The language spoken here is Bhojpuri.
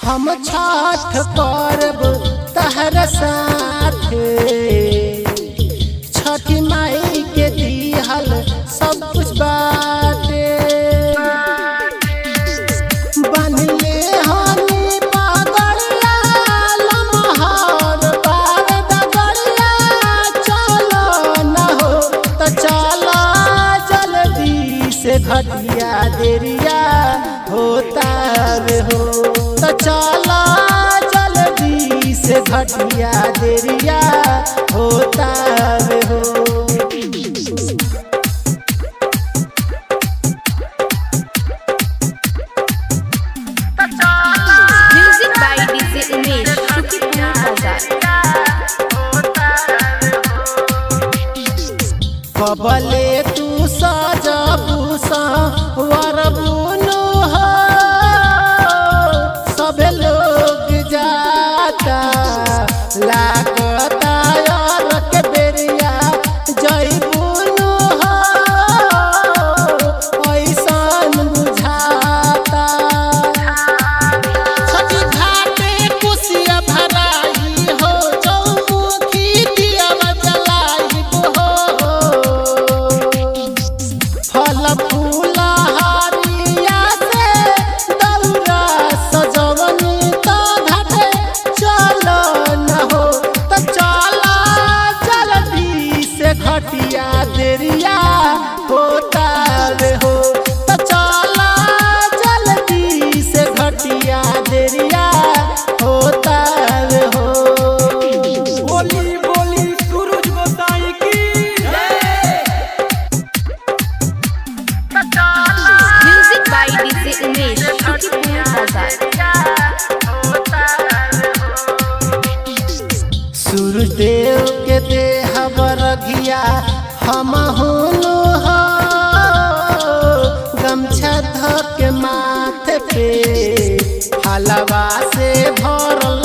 हम छठ करब तहर साथे छठी माई के दिहल सब कुछ बाटे बनले हनी पागलिया लमहर बार दगड़िया चलो न हो त चलो जल्दी से घटिया देरिया होता रे हो त चलो जल्दी से घटिया देरिया होता रे हो Music by DJ Umesh, Shukipur Bazaar. कबले तू सजबू वरबुनु हो सब लोग जाता लागता यार के बेरिया जैबुनु हो ऐसन बुझाता छठी घाटे कुसिया भराई हो चौमुखी दिया जलाई हो फल फूल हरिया से दौरा सजवनी तो घाटे चलो न हो तो चलो जल्दी से घटिया देरिया होता रे हो तो चलो जल्दी से घटिया देरिया होता रे हो बोली बोली सूरज गोसाई की Music by DJ Umesh, Shukipur Bazaar. Suryadev के देह बरघिया हम हुनु हो गमछा ध के माथे पे हलवा से भरल